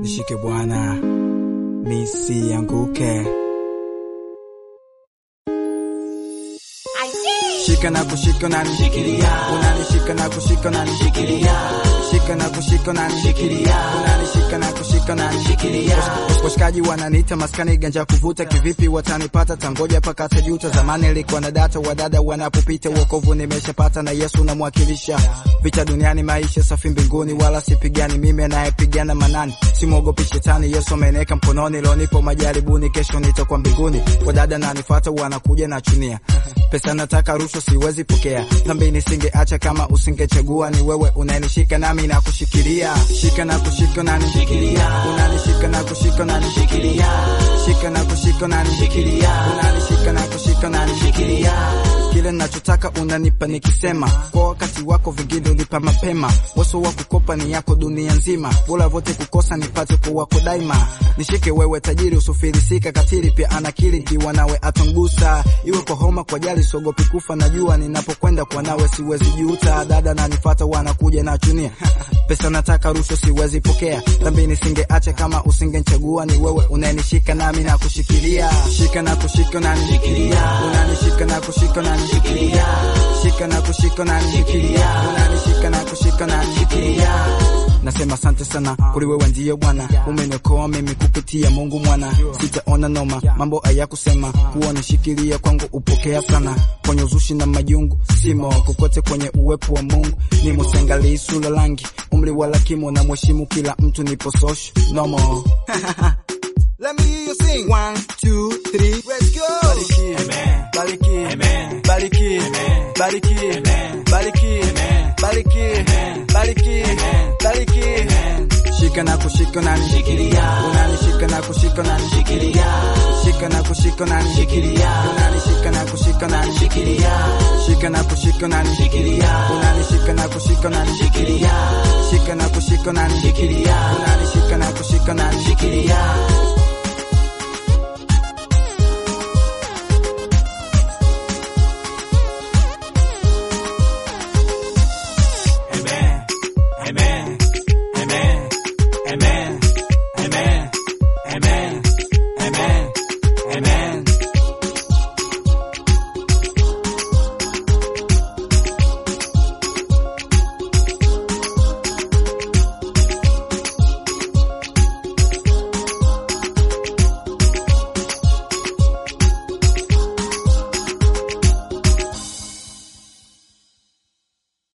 nishike Bwana, nisianguke. Shika na kushika na nishikilia, unanishika na kushika na nishikilia, shika na kushika na nishikilia, unanishika na kushika na nishikilia. Washikaji wananiita maskani ganja kuvuta, kivipi watanipata? Tangoja paka tajuta. Zamani ilikuwa na data, wadada wanapopita, wokovu nimeshapata na Yesu namwakilisha. Vita duniani, maisha safi mbinguni, wala sipigani mimi anayepigana manani, simwogopi shetani. Yesu ameneka mkononi, leo nipo majaribuni, kesho nitakuwa mbinguni. Wadada nanifata, wanakuja na chunia pesa nataka rushwa siwezi pokea, dhambi nisingeacha kama usingechagua. Ni wewe unanishika nami na kushikilia, shika na kushika na nishikilia, unanishika na kushika na nishikilia, shika na kushika na nishikilia, unanishika na kushika na nishikilia. Kile nachotaka unanipa nikisema, kwa wakati wako vingine ulipa mapema. Waso wa kukopa ni yako dunia nzima, bora vote kukosa nipate kwa wako daima. Nishike wewe tajiri usifilisika, katili pia anakili kiwa nawe atangusa, iwe kwa homa kwa jali siogopi kufa, najua ninapokwenda kwa nawe siwezi juta. Dada nanifata wanakuja na chunia pesa nataka rushwa siwezi pokea, dhambi nisingeacha kama usingenichagua. Ni wewe unanishika nami na kushikilia, shika na kushika na nishikilia, unanishika na kushika na nishikilia, shika na kushika na nishikilia, unanishika na kushika na nishikilia. Nasema asante sana kuli wewe ndiye Bwana, umeniokoa mimi kupitia Mungu mwana, sitaona noma mambo haya kusema kuwa nishikilia kwangu upokea sana kwenye uzushi na majungu simo kokote kwenye uwepo wa Mungu ni musengali sula langi umri wala kimo na mheshimu kila mtu nipo social nomo Let me hear you sing. One, two, three, let's go. Bariki, Amen. Bariki, Amen. Bariki, Amen. Bariki, Amen. Bariki, Amen. Bariki, Amen. Bariki, Amen. Bariki, Amen. Shika na kushika na nishikilia, unanishika na kushika na nishikilia, shika na kushika na nishikilia, unanishika na kushika na nishikilia, shika na kushika na nishikilia, unanishika na kushika na nishikilia, shika na kushika na nishikilia, unanishika na kushika na nishikilia.